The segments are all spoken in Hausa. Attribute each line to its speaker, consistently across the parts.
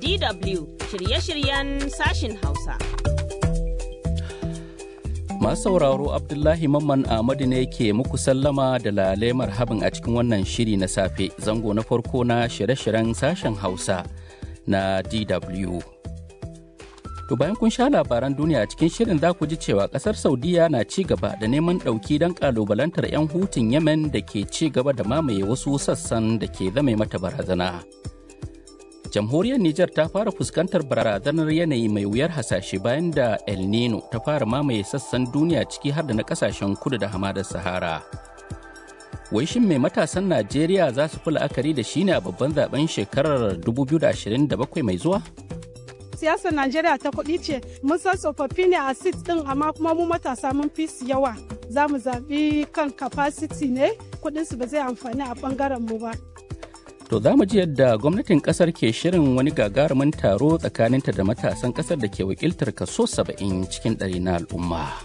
Speaker 1: DW shirye-shiryen sashin Hausa.
Speaker 2: Masu sauraro Abdullahi Mamman Ahmadu ne ke muku sallama da lalemar habin a cikin wannan shiri na safe zango na farko na shirye-shiryen sashen Hausa na DW. To bayan kun sha labaran duniya cikin shirin za ku ji cewa kasar Saudiya na ci gaba da neman ɗauki don ƙalubalantar 'yan hutun Yemen da ke ci gaba da mamaye wasu sassan da ke zame mata barazana. Jamhuriyar Nijar ta fara fuskantar barazanar yanayi mai wuyar hasashe bayan da El Nino ta fara mamaye sassan duniya ciki har da na kasashen kudu da hamadar Sahara. Wai shin mai matasan Najeriya za su fi la'akari da shi ne a babban zaben shekarar 2027 mai zuwa?
Speaker 3: siyasar Najeriya ta kuɗi ce mun san tsofaffi ne a sit ɗin amma kuma mu matasa mun fi su yawa za mu zaɓi kan capacity ne kuɗinsu ba zai amfani a ɓangaren mu ba.
Speaker 2: To za mu ji yadda gwamnatin kasar ke shirin wani gagarumin taro tsakaninta da matasan kasar da ke wakiltar kaso 70 cikin ɗari na al'umma.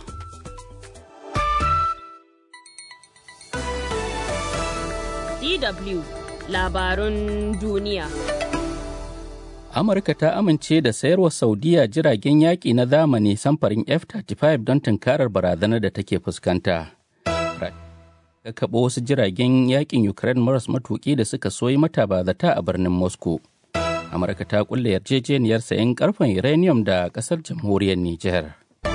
Speaker 1: DW labarun duniya.
Speaker 2: Amurka ta amince da sayarwa Saudiya jiragen yaƙi na zamani samfarin F-35 don tunkarar barazanar da take fuskanta. kakkaɓo wasu jiragen yakin Ukraine maras matuƙi da suka soyi mata bazata a birnin Moscow. Amurka ta kulle yarjejeniyar sayan karfen uranium da ƙasar jamhuriyar Nijar.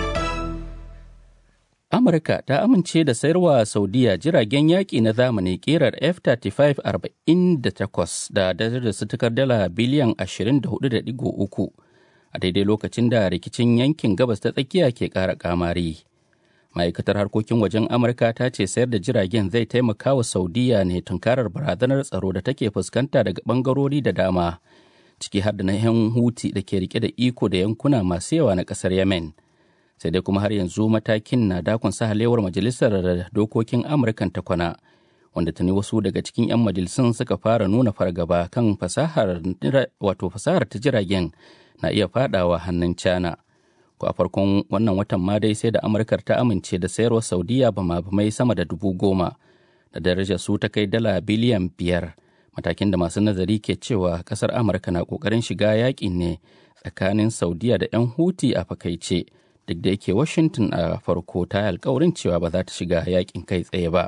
Speaker 2: Amurka ta amince da sayarwa Saudiya jiragen yaƙi na zamani ƙerar F-35 48 da darajar su tukar dala biliyan 24.3 a daidai lokacin da rikicin yankin gabas ta tsakiya ke ƙara ƙamari. ma'aikatar harkokin wajen amurka ta ce sayar da jiragen zai taimaka wa saudiya ne tunkarar barazanar tsaro da take fuskanta daga bangarori da dama ciki har da na yan huti da ke rike da iko da yankuna masu yawa na kasar yemen sai dai kuma har yanzu matakin na dakon sahalewar majalisar dokokin amurkan ta kwana wanda tuni wasu daga cikin 'yan majalisun suka fara nuna fargaba kan fasahar wato fasahar ta jiragen na iya fadawa hannun china ko a farkon wannan watan ma dai sai da amurkar ta amince da sayarwa saudiya bama mai sama da dubu goma da darajar su ta kai dala biliyan biyar matakin da masu nazari ke cewa kasar amurka na kokarin shiga yakin ne tsakanin saudiya da 'yan huti a fakaice duk da yake washington a farko ta yi alkawarin cewa ba za ta shiga yakin kai tsaye ba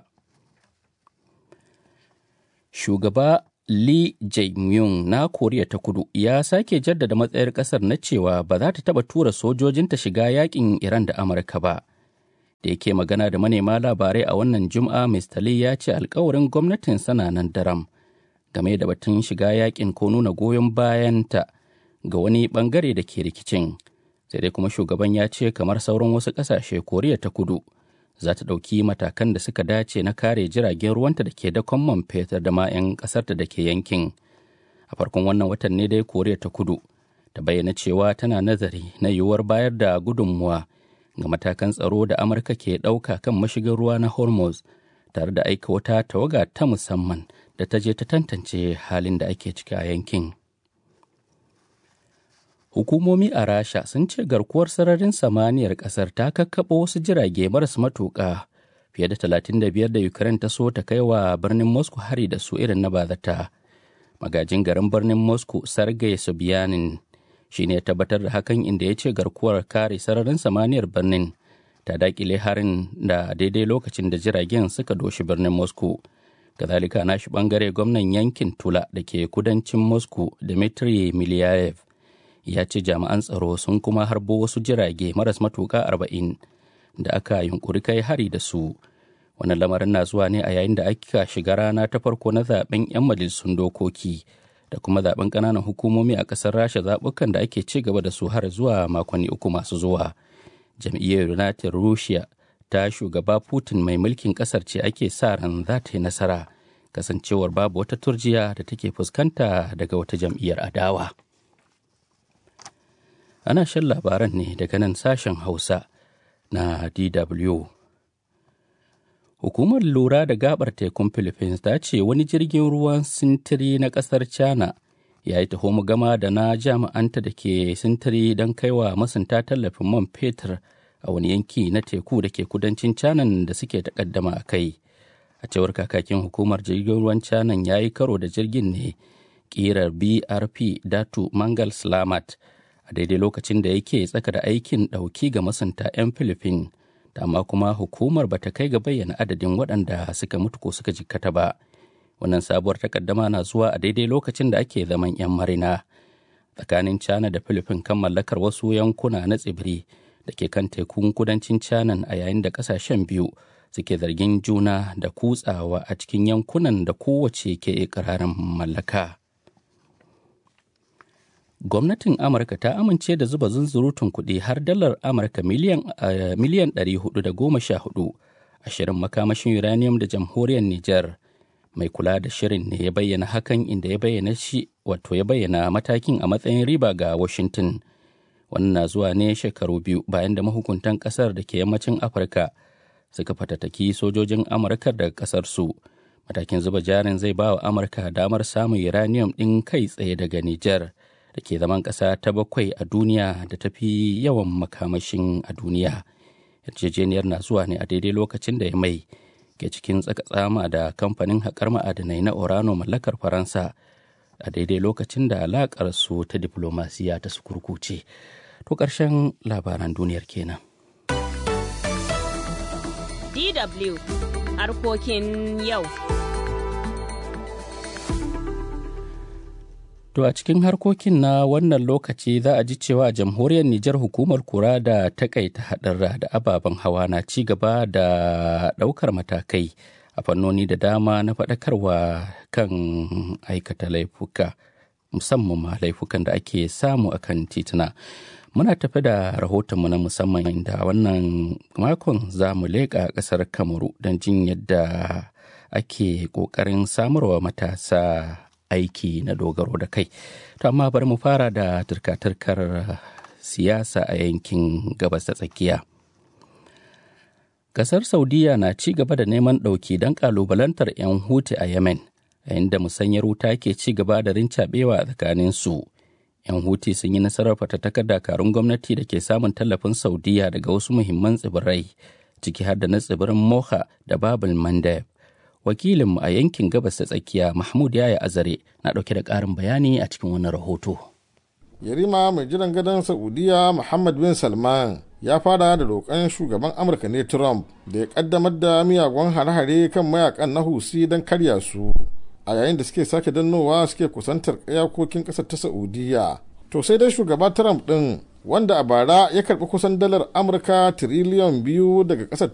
Speaker 2: shugaba Lee Jae-myung na Koriya ta Kudu ya sake jaddada matsayar kasar na cewa ba za ta taba tura sojojinta shiga yakin Iran da Amurka ba. Da yake magana da manema labarai a wannan Juma'a Mr. Lee ya ce alkawarin gwamnatin sana nan daram game da batun shiga yakin ko nuna goyon bayanta ga wani bangare da ke rikicin. Sai dai kuma shugaban ya ce kamar sauran wasu ƙasashe Koriya ta Kudu za ta ɗauki matakan da suka dace na kare jiragen ruwanta da ke dakon man fetur da ma 'yan ƙasarta da ke yankin a farkon wannan watan ne dai koriya ta kudu ta bayyana cewa tana nazari na yiwuwar bayar da gudunmuwa ga matakan tsaro da amurka ke ɗauka kan mashigin ruwa na hormuz tare da aika wata tawaga ta musamman da ta je ta tantance halin da ake ciki a yankin hukumomi a rasha sun ce garkuwar sararin samaniyar kasar ta kakkaɓo wasu jirage maras matuƙa fiye da 35 da ukraine ta so ta kai wa birnin moscow hari da su irin na bazata magajin garin birnin moscow sergei sobyanin shi ne tabbatar da hakan inda ya ce garkuwar kare sararin samaniyar birnin ta dakile harin da daidai lokacin da jiragen suka doshi birnin moscow kazalika nashi bangare gwamnan yankin tula da ke kudancin moscow dmitry miliyayev ya ce jami'an tsaro sun kuma harbo wasu jirage maras matuƙa arba'in da aka yunkuri kai hari da su wannan lamarin na zuwa ne a yayin da aka shiga rana ta farko na zaben 'yan majalisun dokoki da kuma zaben ƙananan hukumomi a ƙasar rasha zaɓukan da ake ci gaba da su har zuwa makonni uku masu zuwa jam'iyyar united russia ta shugaba putin mai mulkin ƙasar ce ake sa ran za ta yi nasara kasancewar babu wata turjiya da take fuskanta daga wata jam'iyyar adawa. ana shan labaran ne daga nan sashen hausa na dw hukumar lura da gabar tekun philippines ta ce wani jirgin ruwan sintiri na kasar china ya yi taho gama da na jami'anta da ke sintiri don kaiwa masunta tallafin man fetur a wani yanki na teku da ke kudancin canan da suke takaddama a kai a cewar kakakin hukumar jirgin ruwan canan ya yi karo da jirgin ne ƙirar brp datu mangal slamat a daidai lokacin da yake tsaka da aikin ɗauki ga masunta 'yan filifin dama kuma hukumar bata kai ga bayyana adadin waɗanda suka mutu ko suka jikkata ba wannan sabuwar takaddama na zuwa a daidai lokacin da ake zaman 'yan marina tsakanin china da filifin kan mallakar wasu yankuna na tsibiri da ke kan tekun kudancin china a yayin da kasashen biyu suke zargin juna da kutsawa a cikin yankunan da kowace ke ikirarin mallaka gwamnatin amurka ta amince da zuba zunzurutun kuɗi har dalar amurka miliyan uh, 414 a shirin makamashin uranium da jamhuriyar niger mai kula da shirin ne ya bayyana hakan inda ya bayyana shi wato ya bayyana matakin a matsayin riba ga washington wannan na zuwa ne shekaru biyu bayan da mahukuntan kasar da ke yammacin afirka suka fatattaki sojojin amurka daga kasar su matakin zuba jarin zai ba wa amurka damar samun uranium ɗin kai tsaye daga niger da ke zaman ƙasa ta bakwai a duniya da ta fi yawan makamashin a duniya yarjejeniyar na zuwa ne a daidai lokacin da ya mai ke cikin tsakatsama da kamfanin haƙar ma'adanai na orano mallakar faransa a daidai lokacin da alaƙar su ta diplomasiya ta sukurkuce to ƙarshen labaran duniyar kenan
Speaker 1: DW harkokin yau.
Speaker 2: To a cikin harkokin na wannan lokaci za a ji cewa jamhuriyar Nijar hukumar kura da takaita haɗarra da ababen hawa na ci gaba da ɗaukar matakai a fannoni da dama na faɗakarwa kan aikata laifuka musamman ma laifukan da ake samu a kan tituna. Muna tafi da rahotonmu na musamman da wannan makon za mu leƙa ƙasar Kamaru don jin yadda ake ƙoƙarin samarwa matasa aiki na dogaro da kai to amma bari mu fara da turka-turkar siyasa a yankin gabas ta tsakiya kasar saudiya na ci gaba da neman ɗauki don ƙalubalantar 'yan huti a yemen yayin da musanyar wuta ke ci gaba da rincaɓewa a tsakanin su 'yan huti sun yi nasarar fatattakar dakarun gwamnati da ke samun tallafin saudiya daga wasu muhimman tsibirai ciki har da na tsibirin moha da babul mandeb wakilinmu a yankin gabas ta tsakiya mahmud yaya azare na ɗauke da ƙarin bayani a cikin wani rahoto
Speaker 4: yarima mai jiran gadon saudiya muhammad bin salman ya fara da roƙon shugaban amurka ne trump da ya ƙaddamar da miyagun hare-hare kan mayakan na husi don karya su a yayin da suke sake dannowa suke kusantar iyakokin ƙasar ta saudiya to sai dai shugaba trump ɗin wanda a bara ya karɓi kusan dalar amurka tiriliyan biyu daga ƙasar